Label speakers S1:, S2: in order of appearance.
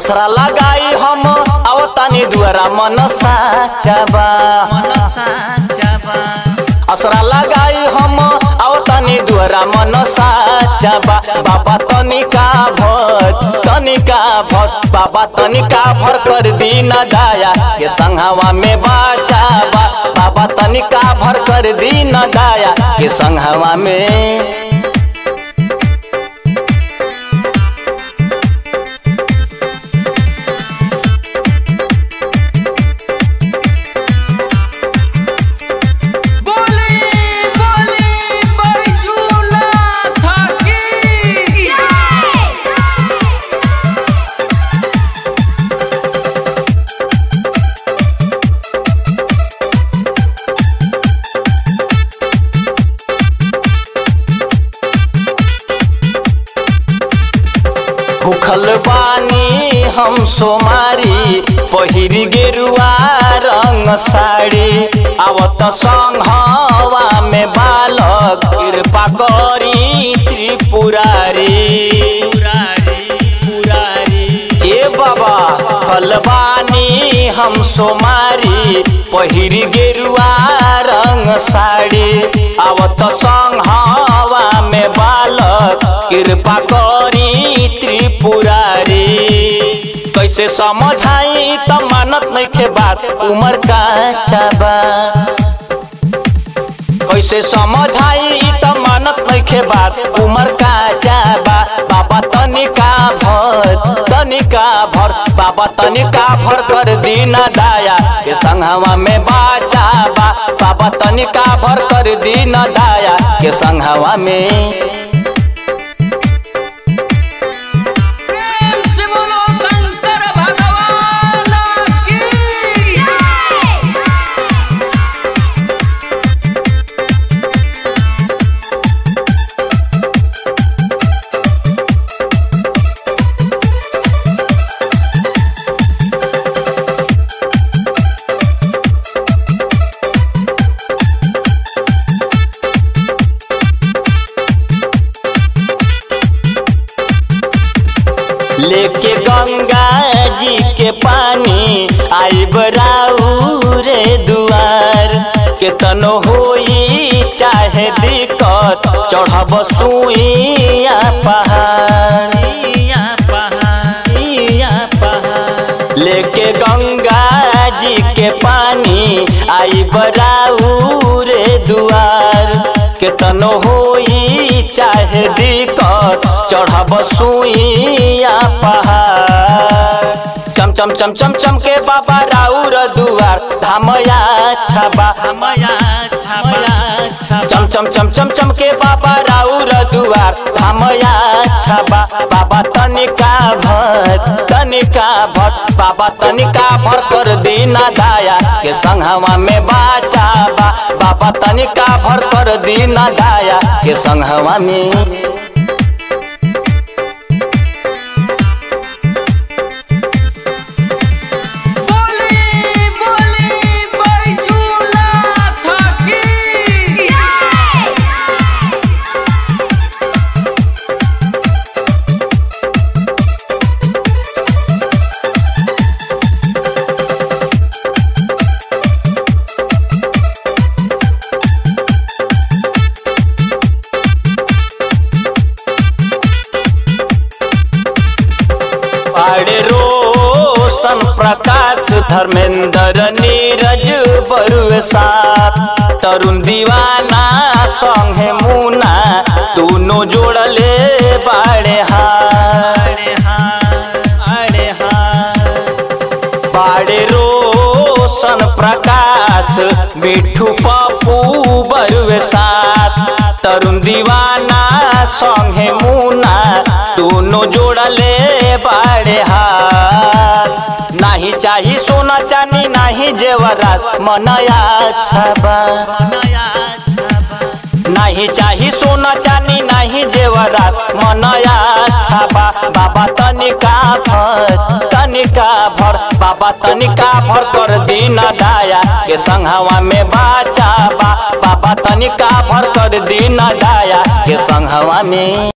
S1: असरा लगाई हम आवतानी दुआरा मन साचा बा मन साचा बा असरा लगाई हम आवतानी दुआरा मन साचा बा बाबा तनिका भर तनिका भर बाबा तनिका भर कर दीना दाया के संघवा में बाचा बा बाबा तनिका भर कर दीना दाया के संघवा में
S2: बोले बोले बैजूला थाकी
S1: भूखल बानी हम सोमारी पहिरी गेरुआ रंग साड़ी आवत संघवा में बालक कृपा करी त्रिपुरारी ए बाबा फलबानी हम सोमारी पहिरी गेरुआ रंग साड़ी आवत संघवा में बालक कृपा करी त्रिपुरारी कैसे समझाई त मानत नइखे बात उमर का चाबा कैसे समझाई त मानत नइखे बात उमर का चाबा बाबा तनिका भर तनिका भर बाबा तनिका भर कर दीना दाया के संघवा में बाचा बा बाबा तनिका भर कर दीना दाया के संघवा में
S2: प्रेम से बोलो शंकर भगवान की
S1: लेके गंगा जी के पानी आई रे दुआर केतनो होई चाहे दिक्कत चढ़ब सुइया पहाड़िया पहाड़िया पहाड़ लेके गंगा जी के पानी आई रे दुआर केतनो होई चाहे दिक्कत चढ़ब सुइया पहाड़ चम चम चम चम चम के बाबा राउर दुआर धामया छबा धामया छबा चम चम चम चम चम के बाबा राउर दुआर धामया छबा बाबा तनिका भर तनिका भर बाबा तनिका भर कर दीना दाया के संघवा में बाचा बा बाबा तनिका भर कर दीना दाया के संघवा में
S2: बोले बोले बैजूला थाकी
S1: पाड़े रोशन प्रकाश धर्मेंद्र नीरज बरुए साथ तरुण दीवाना संगे मुना दोनों जोड़ले बाड़े हारे हारे बाड़े रोशन प्रकाश मिठू पप्पू बरुए साथ तरुण दीवाना संगे मुना दोनों जोड़ले बाड़े हाथ नाही चाही सोना चानी नाही जेवरात मनया छबा नाही चाही सोना चानी नाही जेवरात मनया छबा बाबा तनिका भर तनिका भर बाबा तनिका भर कर दीना दाया के संघवा में बाचा बा बाबा तनिका भर कर दीना दाया के संघवा में